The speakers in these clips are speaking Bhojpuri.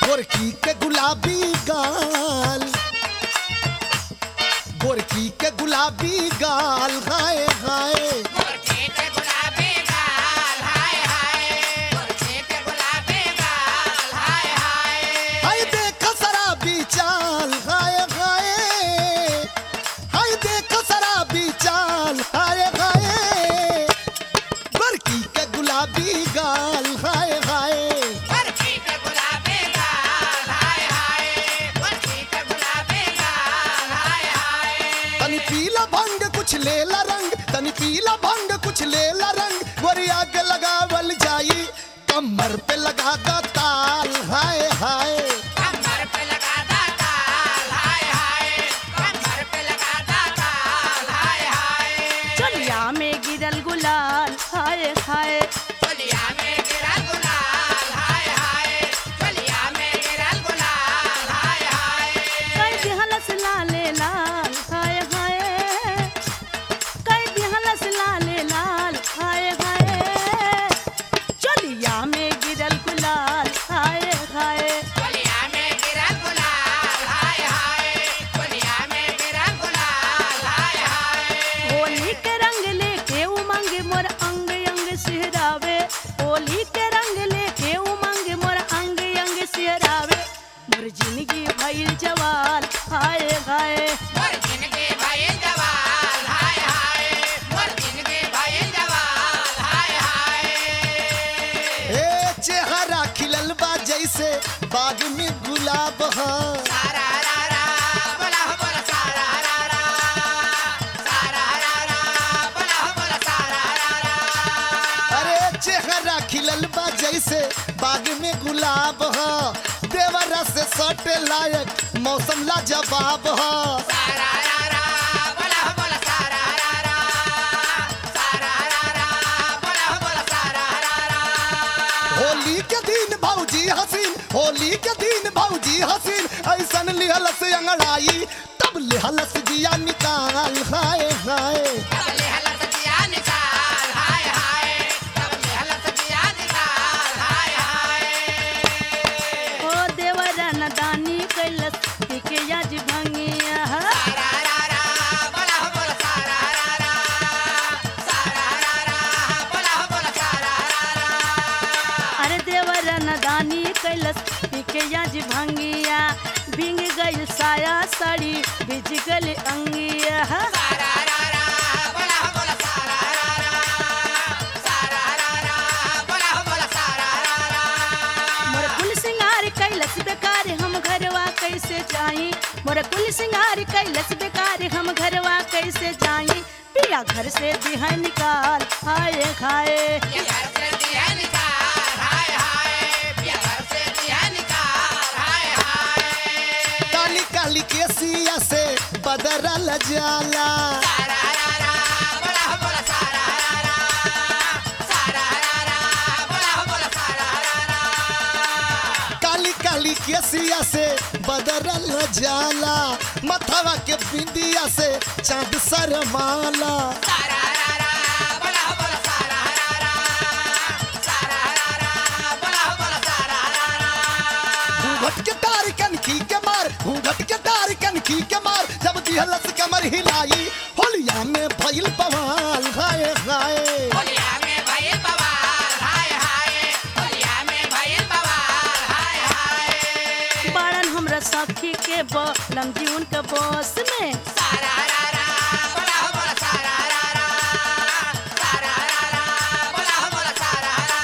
गोरकी के गुलाबी गाल गोरकी के गुलाबी गाल हाय हाय गोरखे के गुलाबी गाल हाय हाय गोरखे के गुलाबी गाल हाय हाय हाय देख शराबी चाल हाय हाय हाय देख शराबी चाल हाय हाय गोरकी के गुलाबी गाल हाय हाय गोरखे के गुलाबी गाल हाय हाय गोरखे के गुलाबी गाल हाय हाय तनी पीला भंग कुछ लेला रंग तनी पीला भंग कुछ लेला रंग गोरी आग लगावल जाई कमर पे लगा दा ताल हाय हाय कमर पे लगा दा ताल हाय हाय कमर पे लगा दा ताल हाय हाय चलिया में गिरल गुलाल हाय हाय चलिया में गिरा गुलाल हाय हाय चलिया में गिरा गुलाल हाय हाय कई दिहलस लाले लाल हाय हाय कई दिहलस लाले लाल हाय हाय चलिया में गिरल गुलाल हाय हाय चलिया में गिरा गुलाल हाय हाय चलिया में गिरा गुलाल हाय हाय होली के रंग लेके उमंग मोर अंग अंग सिहरावे होली के रंग लेके उमंग मोर अंग अंग सिहरावे मोर जिंदगी भइल जवाल हाय हाय मोर जिंदगी भाई जवाल हाय हाय मोर जिंदगी भाई जवाल हाय हाय ए चेहरा खिलल बा जैसे बाग में गुलाब हा सारा रा रा बोला हो बोला सारा रा रा सारा रा रा बोला हो बोला सारा रा रा अरे चेहरा खिलल बा जैसे बाग में गुलाब हा देवरा से सटे लायक मौसम ला जवाब हा सारा रा रा बोला हो बोला सारा रा रा सारा रा रा बोला हो बोला सारा रा रा होली के दिन भौजी हसीन होली के दिन भौजी हसीन ऐसन लिहल से अंगड़ाई तब लिहल से जिया निकाल हाय हाय तब ले हला सजिया निकाल हाय हाय तब ले हला सजिया निकाल हाय हाय ओ देवरा नदानी कैलस के याज भंगिया सारा रा रा बोला हो बोला सारा रा रा सारा रा रा बोला हो बोला सारा रा रा अरे देवरा नदानी कैलस के याज भंगिया भींग गई साया साड़ी भिज गल अंगिया सारा रा रा बोला हो बोला सारा रा रा सारा रा रा बोला हो बोला सारा रा रा मोर कुल सिंगार कैलस बेकार हम घरवा कैसे जाई मोर कुल सिंगार कैलस बेकार हम घरवा कैसे जाई पिया घर से दिहा निकाल हाय हाय ये घर से दिया निकाल हाय हाय ये घर से दिया निकाल हाय हाय काली काली केसिया से बदरल जाला सारा रा रा बोला हो बोला सारा रा रा सारा रा रा बोला हो बोला सारा रा रा काली काली केसिया से बदरल जाला मथवा के बिंदिया से चांद सरमाला सारा रा रा बोला हो बोला सारा रा रा सारा रा रा बोला हो बोला सारा रा रा घूंघट के तार कनखी के मार घूंघट के तार कनखी के मार जब दिहलस कमर हिलाई होलिया में भइल बवाल हाय हाय होलिया में भइल बवाल हाय हाय होलिया में भइल बवाल हाय हाय बाड़न हमरा सखी के बलम जीवन के बस में सारा रा रा बोला हो बोला सारा रा रा सारा रा रा बोला हो बोला सारा रा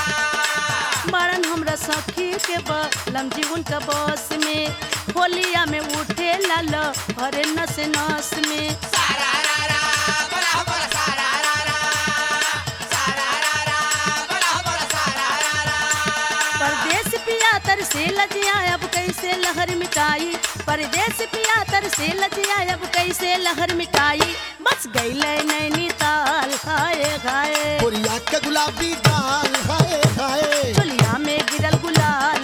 रा बाड़न हमरा सखी के बलम जीवन के बस में होलिया में उठे लाल हरे नस नस में सारा रा रा बोला हो बोला सारा रा रा सारा रा रा बोला हो बोला सारा रा रा परदेश पिया तर से लजिया अब कैसे लहर मिटाई परदेश पिया तर से लजिया अब कैसे लहर मिटाई बस गई नैनीताल हाय हाय कोरिया के गुलाबी गाल हाय हाय चुलिया में गिरल गुलाल